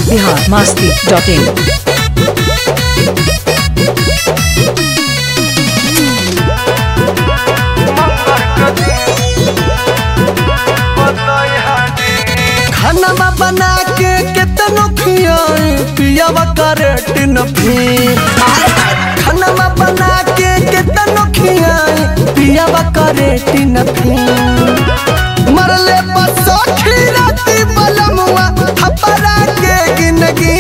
Bihar Masti dot in खाना बना के केतनो खियाई पियावा करेट न फिर खाना बना के केतनो खियाई पियावा करेट न फिर मरले बसो खीराती बलमुआ हपरा के गिनगी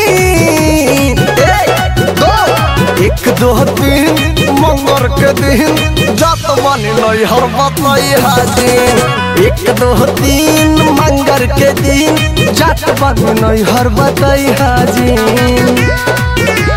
एक दो तीन मंगर के दिन जात बनी लई हर बतई हाजिर एक दो तीन मंगर के दिन जात बनी लई हर बतई हाजिर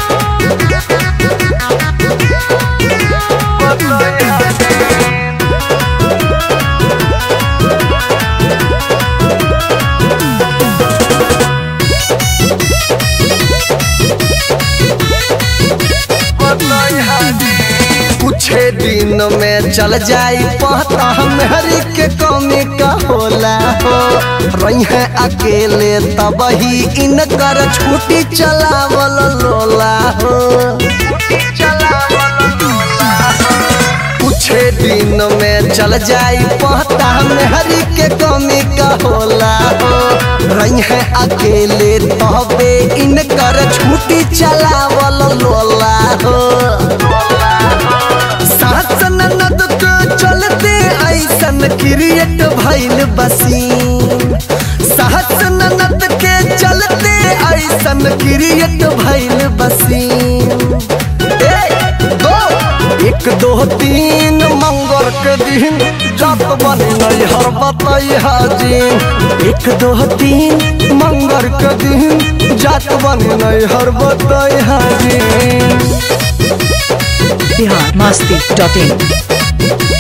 कुछ दिन में चल जाई पता हरी के कमी का होला हो रही है अकेले तब ही इनकर छुट्टी चलावल लोला हो कुछ दिन में चल जाई पता हरी के कमी का होला हो रही है अकेले तबे इनकर छुट्टी चलावल लोला हो सास ननद के चलते ऐसन क्रिएट भइल बसीन सास ननद के चलते ऐसन क्रिएट भइल बसीन दो एक दो तीन मंगल के दिन जब बनी हर बतई हाजिर एक दो तीन मंगल के दिन जात बनी हर बतई हाजिर बिहार मास्ती डॉट इन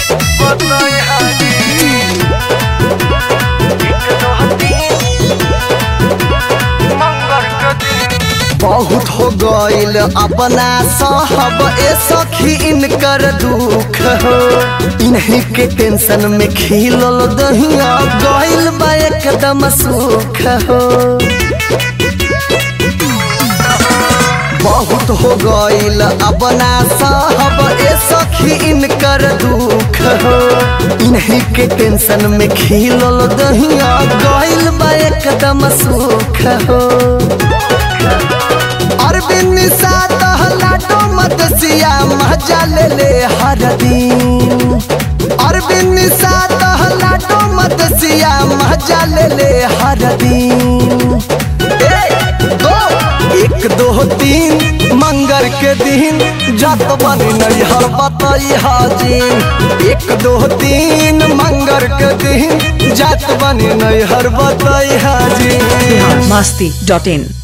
बहुत हो गईल अपना साहब ए सखी इनकर दुख हो इन्हीं के टेंशन में खिलल दहिया गईल बा एकदम सुख हो बहुत हो गईल अपना साहब ए सखी इनकर दुख हो इन्हीं के टेंशन में खिलल दहिया गईल बा एकदम सुख हो अरविंद सात लाडो मदसिया मजा ले ले हर दिन अरविंद सात लाडो मदसिया मजा ले ले हर दिन दो एक दो तीन मंगर के दिन जत बनी नहीं हर बतई हाजिर एक दो तीन मंगर के दिन जत बनी नहीं हर बतई हाजिर बिहार मास्ती डॉट इन